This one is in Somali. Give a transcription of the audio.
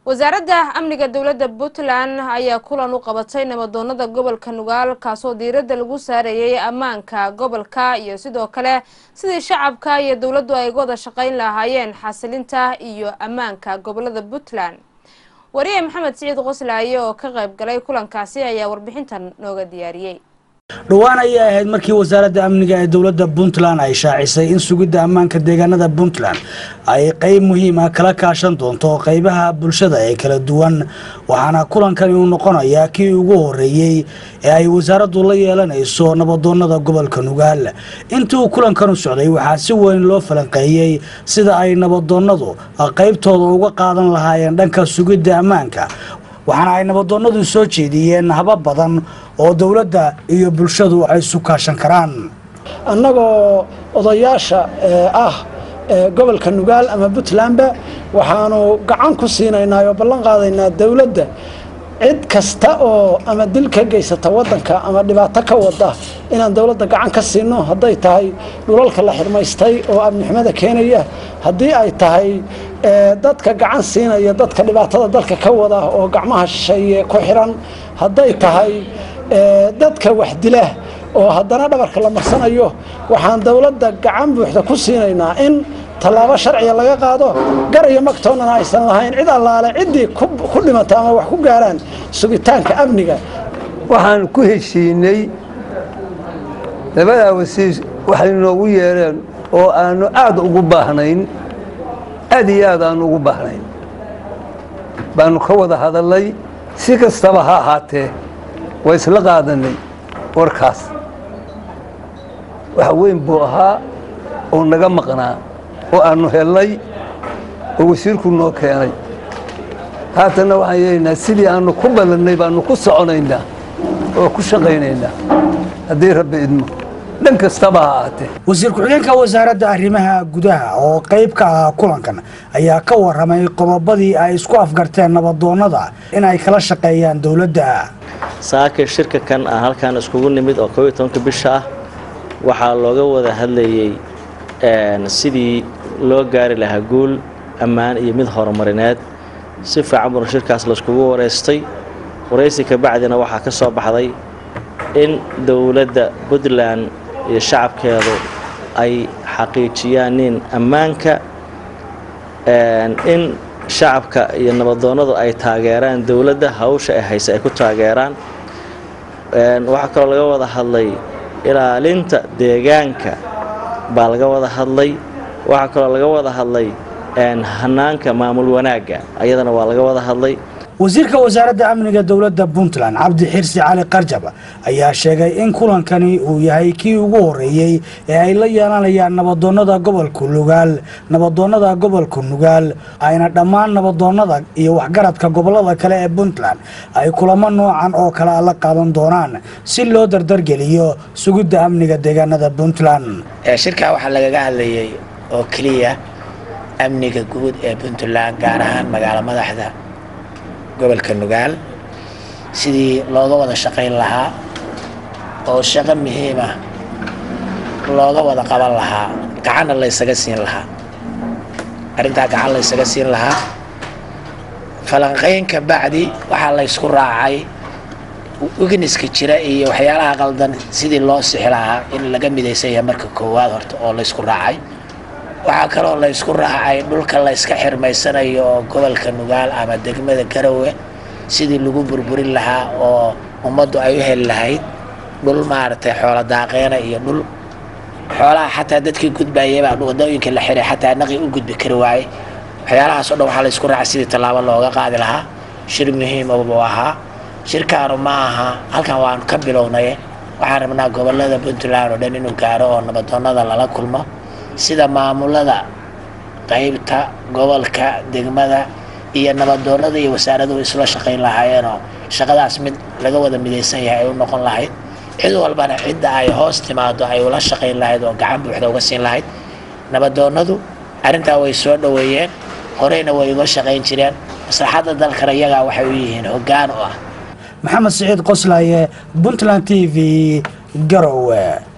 wasaaradda amniga dowladda puntland ayaa kulan u qabatay nabadoonada gobolka nugaal kaasoo diiradda lagu saarayay ammaanka gobolka iyo sidoo kale sidii shacabka iyo dowladdu ay wada shaqayn lahaayeen xasilinta iyo ammaanka gobolada puntland wariye maxamed siciid qoslaaye oo ka qayb galay kulankaasi ayaa warbixintan nooga diyaariyey dhowaan ayay ahayd markii wasaaradda amniga ee dowladda puntland ay shaacisay in sugidda ammaanka deegaanada puntland ay qeyb muhiim ah kala kaashan doonto qeybaha bulshada ee kala duwan waxaana kulankani uu noqonayaa kii ugu horeeyey ee ay wasaaraddu la yeelanayso nabadoonada gobolka nugaal intii uu kulankanu socday waxaa si weyn loo falanqeeyey sida ay nabadoonadu qeybtooda uga qaadan lahaayeen dhanka sugidda ammaanka waxaana ay nabadoonadu soo jeediyeen haba badan oo dowladda iyo bulshadu ay isu kaashan karaan annagoo odayaasha ah gobolka nugaal ama puntlandba waxaanu gacan ku siinaynaa oo ballan qaadaynaa dowladda cid kasta oo ama dil ka geysata waddanka ama dhibaato ka wada inaan dowladda gacan ka siino hadday tahay dhulalka la xirmaystay oo amnixumada keenaya haddii ay tahay dadka gacan siinaya dadka dhibaatada dalka ka wada oo gacmaha shisheeye ku xiran hadday tahay dadka wax dila oo haddana dhabarka la marsanayo waxaan dowladda gacan buuxda ku siinaynaa in tallaabo sharciga laga qaado gar iyo magtoonnana aysan lahayn cid allaale ciddii ku dhimata ama wax ku gaaraan sugitaanka amniga waxaan ku heshiinay labadaa wasiir waxay noogu yeereen oo aanu aad ugu baahnayn aad iyo aad aanu ugu baahnayn baanu ka wada hadalnay si kastaba ha ahaatee waa isla qaadanay warkaas wax weyn buu ahaa oo naga maqnaa oo aanu helnay oo wasiirku noo keenay haatanna waxaan yeelaynaa sidii aanu ku ballannay baanu ku soconaynaa oo ku shaqaynaynaa haddii rabbi idmo dhan kastaba ha ahaatee wasiir ku-xigeenka wasaaradda arrimaha gudaha oo qayb ka ahaa kulankan ayaa ka waramay qodobadii ay isku afgarteen nabadoonnada in ay kala shaqeeyaan dowladda saakir shirka kan ah halkaan iskugu nimid oo koob iyo tobanka bisha ah waxaa looga wada hadlayey sidii loo gaari lahaa guul ammaan iyo mid horumarineed si fiican buna shirkaas layskugu wareystay waraysi kabacdina waxaa ka soo baxday in dowladda puntland iyo shacabkeedu ay xaqiijiyaan in ammaanka in shacabka iyo nabadoonnadu ay taageeraan dowladda hawsha ay hayse ay ku taageeraan waxaa kaloo laga wada hadlay ilaalinta deegaanka baa laga wada hadlay waxaa kaloo laga wada hadlay hanaanka maamul wanaagga ayadana waa laga wada hadlay wasiirka wasaaradda amniga dowladda puntland cabdi xirsi cali qarjab ayaa sheegay in kulankani uu yahay kii ugu horeeyey ee ay la yeelanayaan nabadoonnada gobolka nugaal nabadoonnada gobolka nugaal ayna dhammaan nabadoonnada iyo waxgaradka gobollada kale ee puntland ay kulamo noocan oo kale a la qaadan doonaan si loo dardargeliyo sugidda amniga deegaanada puntland shirkaa waxaa lagaga hadlayay oo keliya amniga guud ee puntland gaar ahaan magaalo madaxda gobolka nugaal sidii looga wada shaqayn lahaa oo shaqo muhiima looga wada qaban lahaa gacanna laysaga siin lahaa arrintaa gacan laysaga siin lahaa falanqayn ka bacdi waxaa laysku raacay wigniska jira iyo waxyaalaha qaldan sidii loo sixi lahaa in laga midaysan yahay marka koowaad horta oo laysku raacay waxaa kaloo laysku raacay dhulka layska xirmaysanayo oo gobolka nugaal ama degmada garowe sidii lagu burburin lahaa oo ummaddu ay u heli lahayd dhul maaragtay xoolo daaqeena iyo dhul xoolaha xataa dadkii gudbayabaa wadooyinka la xiray xataa naqi u gudbi kari waayey waxyaalahaas o dhan waxaa laysku raacay sidii tallaabo looga qaadi lahaa shir muhiima buu ahaa shirkaanu ma aha halkan waanu ka bilownay waxaan rabnaa gobolada puntland oo dhan inuu gaaro oo nabadoonnada lala kulmo sida maamulada qaybta gobolka degmada iyo nabadoonnada iyo wasaaraduhu isla shaqayn lahaayeenoo shaqadaas mid laga wada midaysan yahay ay u noqon lahayd cid walbana cidda ay hoos timaado ay ula shaqayn lahayd oo gacan buuxda uga siin lahayd nabadoonnadu arrintaa way soo dhoweeyeen horeyna way uga shaqayn jireen maslaxadda dalkana iyagaa waxay u yihiin hoggaan u ah maxamed siciid qoslaaye puntland t v garowe